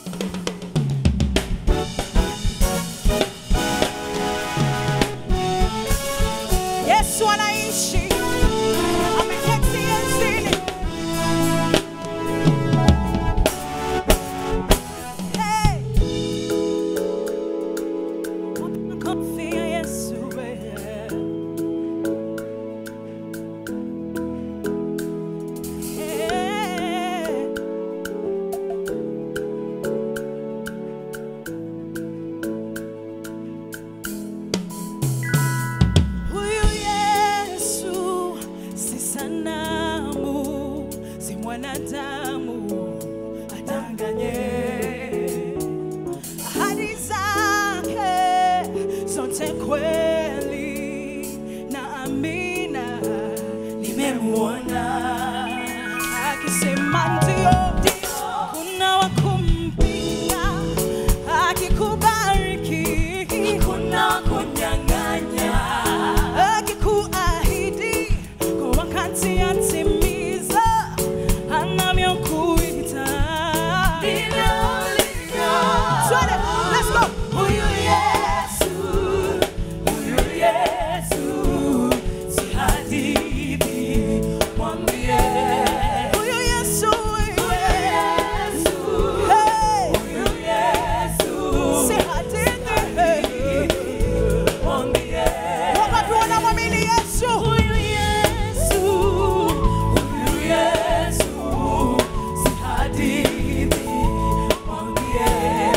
Yesu anaishi, ameketi enzini. Hey. Kumkufia Yesu wewe. Hey. Huyu Yesu si sanamu, si mwanadamu adanganye. Ahadi zake zote kweli na amina, nimemuona akisema ndio, kuna wa kumpinga, akikubariki kuna wa kunyang'anya, akikuahidi kwa wakati atimiza anavyokuita. Ndivyo ulivyo. Twende, let's go. Huyu Yesu, huyu Yesu, si hadithi, mwambie. Huyu Yesu, huyu Yesu, hey. Si hadithi, mwambie. Wakati wanamwamini Yesu. Huyu Yesu, huyu Yesu, si hadithi, mwambie.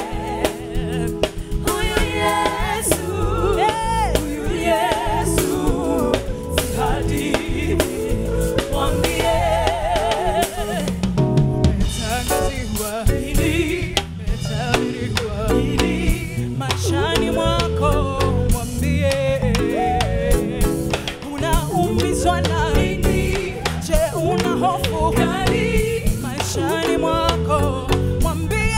Huyu Yesu, huyu Yesu, si hadithi, mwambie. Umetangaziwa hili, umetabiriwa hili, maishani mwako mwambie. Unaumizwa na nini? Je, una hofu gani? Maishani mwako mwambie.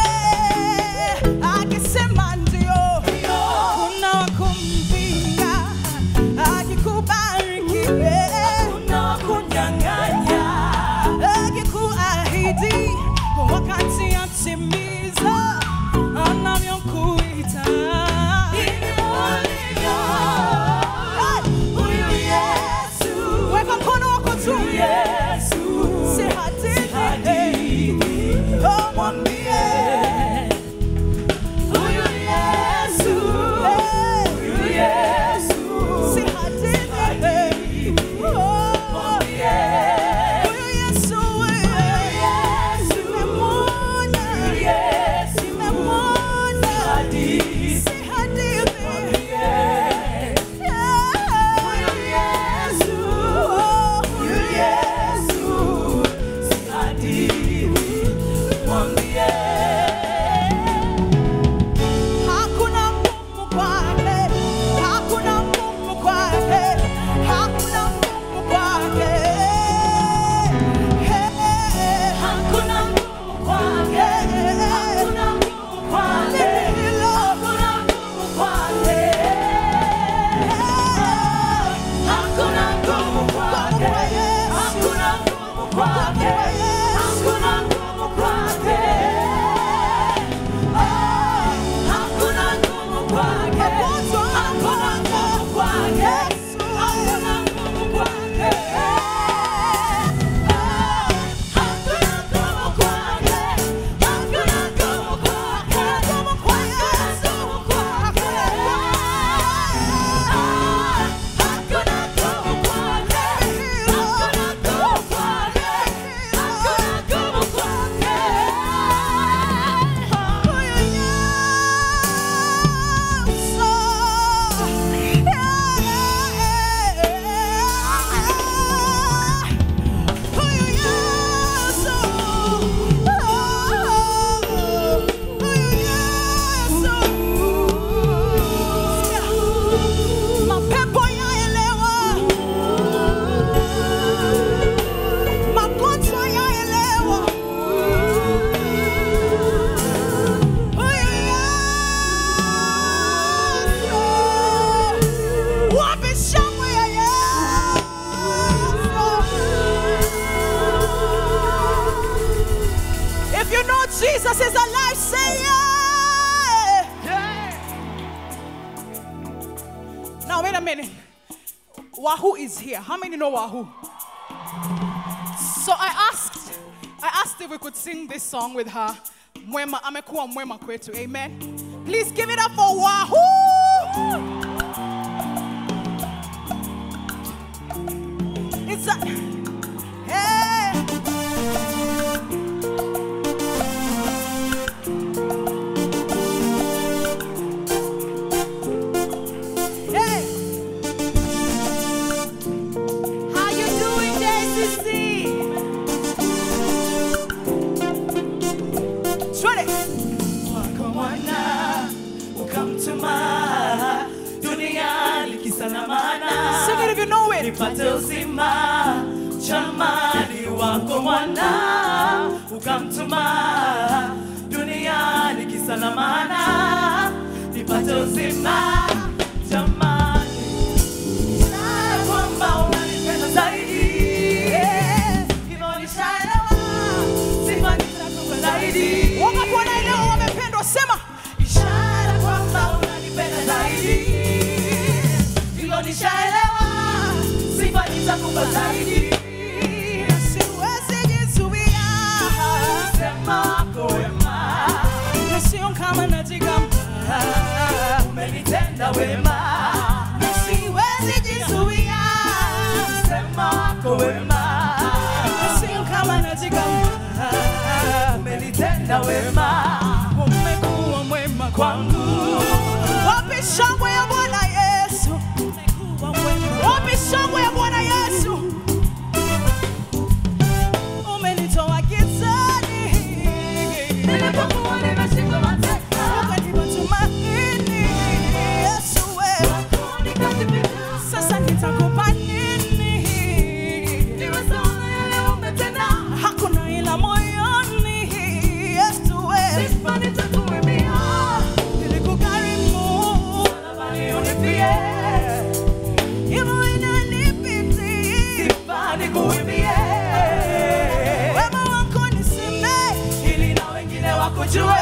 Akisema ndio, kuna wa kumpinga. Akikubariki, kuna wa kunyang'anya akikuahidi kwa wakati atimiza Jesus is alive, say yeah. Now wait a minute. Wahoo is here. How many know Wahoo? So I asked, I asked if we could sing this song with her. Mwema, amekuwa mwema kwetu. Amen. Please give it up for Wahoo. It's a hey. Hey. How you doing, JCC? Shred it. wako mwana ukamtuma duniani kisa na maana Sing it if you know it. nipate uzima chamani wako mwana ukamtuma duniani kisa na maana nipate uzima chamani na kwamba unanipenda zaidi hivyo nishaelewa sifa nitakupa zaidi Wangapi wanaelewa wamependwa? Sema. ishara kwamba unanipenda zaidi hilo nishaelewa sifa nitakupa zaidi Siwezi jizuia. sema wako wema Na sio kama najigamba. umenitenda wema Siwezi jizuia. sema wako wema Na sio kama najigamba. umenitenda wema Umekuwa mwema kwangu Wapi shangwe ya Bwana Yesu? Wapi shangwe ya Bwana Yesu? Umenitoa gizani. nilipokuwa nimeshika mateka Ukanipa tumaini. Yesu wewe. nikajipita Sasa nitakupa nini? niwe sawa na yale umetenda Hakuna ila moyoni. Yesu wewe. sifa nitakuimbia Nilikugharimu. Salabani unipie Hivyo inanipitia. sifa nikuimbie Wema wako nisemee. ili na wengine wakujue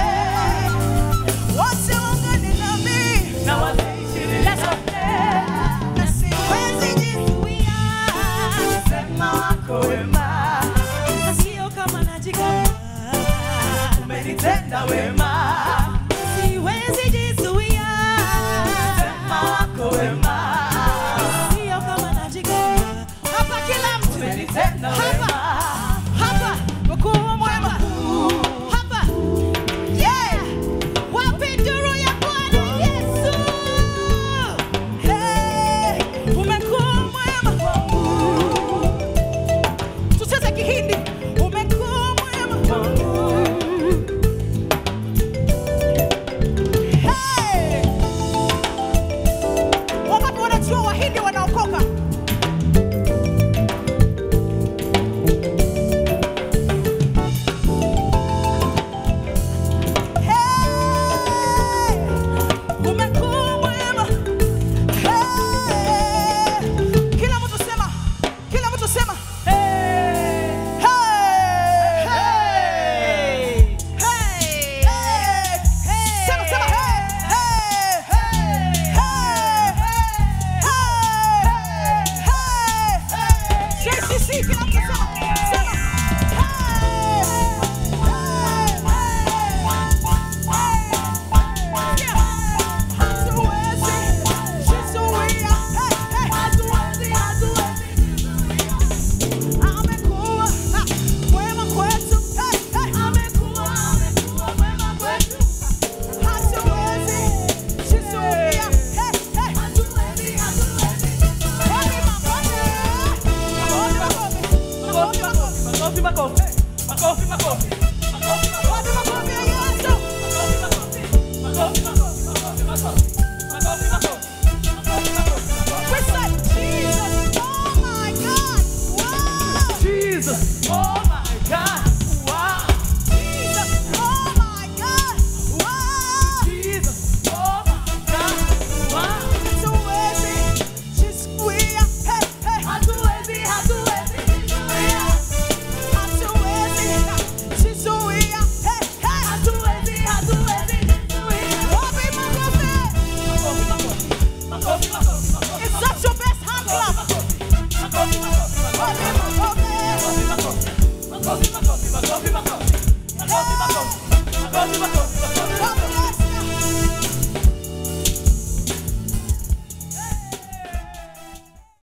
Wasiungane nami. na wataishi milele. Na siwezi jizuia. Sema wako wema Na sio kama najigamba. umenitenda wema Siwezi jizuia. Sema wako wema Sio kama najigamba. Hapa kila mtu. umenitenda Hapa. wema Hapa. Mkuu mwema. Hapa. Yeah. Wapi nduru ya Bwana Yesu? Hey. Umekuwa mwema. Tucheze Kihindi. Umekuwa mwema. Hey. Makofi, makofi.